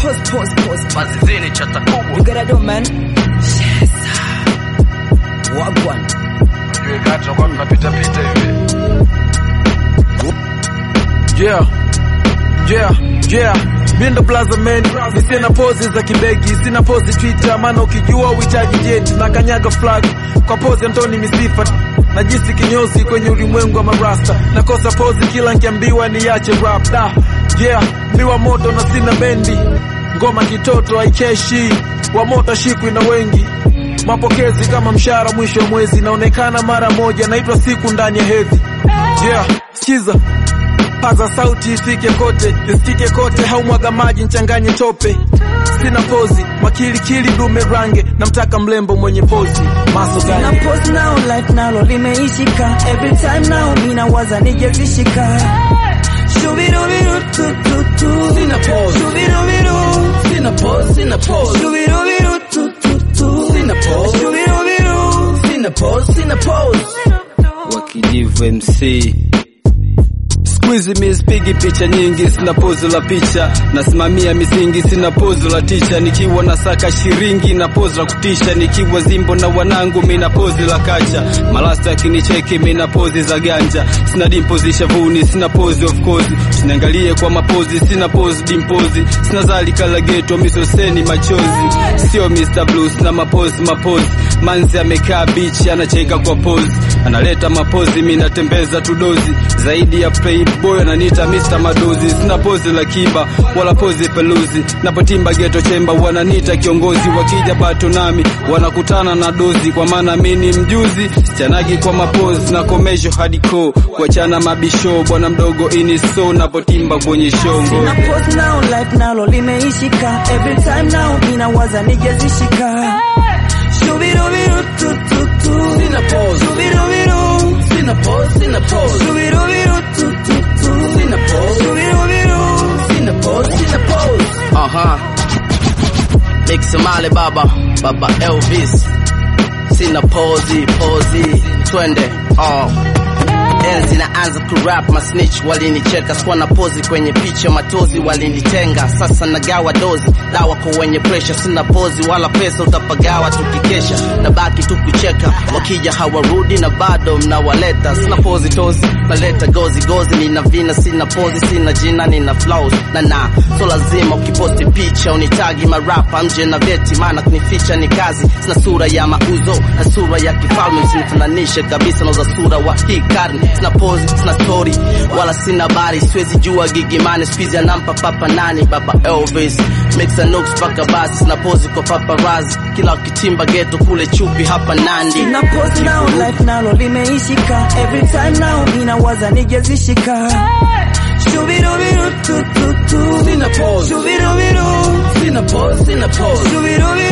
pause, pause, pause. mazizini chata kubwa You gotta do, man. Yes. Wagwan. Ujue kati tunakuwa tunapita pita hivi Yeah, yeah, yeah. Mindo Plaza man, mi sina pozi za kibegi, sina pozi Twitter, maana ukijua uhitaji jet na kanyaga flag kwa pozi Antoni Misifa najisi kinyozi kwenye ulimwengu wa marasta, nakosa pozi kila nkiambiwa niache rap da. Yeah, mi wa moto na sina bendi, ngoma kitoto haikeshi, wa moto shikwi na wengi mapokezi kama mshahara mwisho wa mwezi, naonekana mara moja, naitwa siku ndani ya hedhi. Yeah, sikiza paza sauti ifike kote, isikike kote, haumwaga maji nchanganye tope. Sina pozi, makilikili dume range, namtaka mlembo mwenye pozi maso Sina gani? pause now, life nalo limeishika. Every time now, mina waza nijezishika. Shubirubiru tu tu tu. Sina pause. Shubirubiru. Sina pause, sina pause, Shubirubiru tu tu tu. Sina pause. Shubirubiru. sina pause, sina pause. wakijivu MC Squeeze mi spigi picha nyingi, sina pozo la picha, nasimamia misingi, sina pozo la ticha, nikiwa na saka shiringi na pozo la kutisha, nikiwa zimbo na wanangu, mina pozi la kacha, malasta akinicheki, mina pozi za ganja, sina dimpozi shavuni, sina pozi of course, sinaangalie kwa mapozi, sina pozi dimpozi, sina zalika la geto, misoseni machozi, sio Mr. Blue, sina mapozi mapozi, manzi amekaa bichi, anacheka kwa pozi, analeta mapozi, mi natembeza tudozi, zaidi ya playboy ananiita Mr. Madozi, sina pozi la kiba wala pozi peluzi, napotimba geto chemba wananiita kiongozi, wakija bato nami wanakutana na dozi, kwa maana mi ni mjuzi, sichanagi kwa mapozi na komesho hardcore, kuachana mabisho, bwana mdogo ini so, napotimba kwenye shongo Sina pause now, life nalo limeishika. Every time now, mina waza nijezishika. Shubirubiru tu tu tu. Sina pause, Shubirubiru. sina pause, sina pause, Shubirubiru tu tu tu. Sina pause. Shubirubiru. sina pause, sina pause. Aha. Big Somali baba, baba Elvis. Sina pozi, pozi, twende. Oh. Enzi naanza kurap masnitch walinicheka, sikuwa na pozi kwenye picha, matozi walinitenga. Sasa nagawa dozi, dawa kwa wenye pressure, sina pozi wala pesa, utapagawa tukikesha, nabaki tu kucheka, wakija hawarudi na bado mnawaleta. Sina pozi tozi, naleta gozi gozi, nina vina, sina pozi, sina jina, nina flows na na, so lazima ukiposti picha unitagi marapa mje na veti, maana kunificha ni kazi. Sina sura ya mauzo na sura ya kifalme, msinifananishe kabisa na za sura wa hii karne. Sina pozi, sina story wala sina habari, siwezi jua gigimani, squeeze anampa papa nani, baba Elvis mix and nooks paka basi, sina pozi kwa paparazzi, kila ukitimba geto kule chupi hapa Nandi. Sina pause now, life nalo limeishika. Every time now, mina waza nijezishika. Shubirubiru tu tu tu. Sina pause, Shubirubiru. sina pause, sina pause, Shubirubiru.